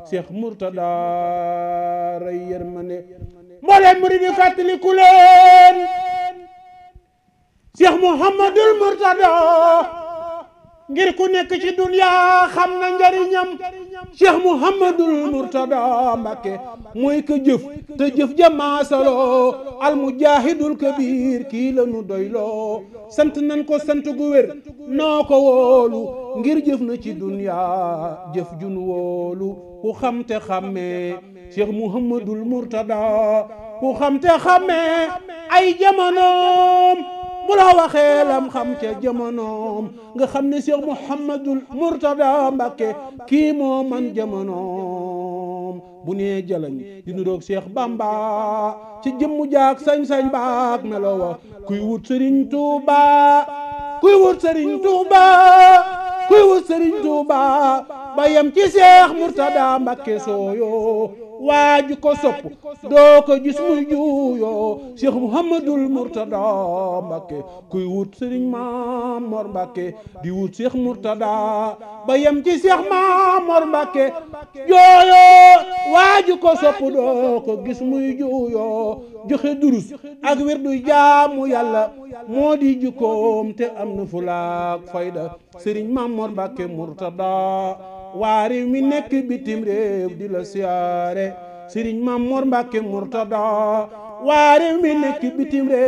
Cheikh Mourtada ray yërmande mbooleem murid yi fàttaliku leen Cheikh Mouhamadul Mourtada ngir ku nekk ci dunya xam na njariñam Cheikh Mouhamadul Mourtada Mbàkke mooy ka jëf te jëf jamaasaloo almujahidul kabir kii la nu doyloo sant nan ko sant gu wér noo ko wóolu ngir jëf na ci dunya jëf jun wóolu ku xam te xàmmee Cheikh Mouhamadul Mourtada ku xam te xàmmee ay jamonoom bu la waxee lam xam ca jamonoom nga xam ne Cheikh Mouhamadul Mourtada Mbàkke kii moo man jamonoom bu nee jalañ di nuroog Cheikh Bamba ci jëmmu jaak sañ-sañ baak melo wa kuy wut Sëriñ Tuuba kuy wut Sëriñ Tuuba kuy wut Sëriñ Tuuba ba yem ci Cheikh Mourtada Mbàkke sooyo waaju ko sopp doo ko gis muy juuyoo Cheikh Mouhamadul Mourtada Mbàkke kuy wut Sëriñ Mamor Mbàkke di wut Cheikh Mourtada ba yem ci Cheikh Mamor Mbàkke jooyoo waaju ko sopp doo ko gis muy juuyoo joxe durus ak wirdu jaamu yàlla moo di jukkoom te am na fulaak fayda Sëriñ Mamor Mbàkke Mourtada waa réew mi nekk bitim réew di la siyaare Sëriñ Mamor Mbàkke Mourtada waa réew mi nekk bitim réew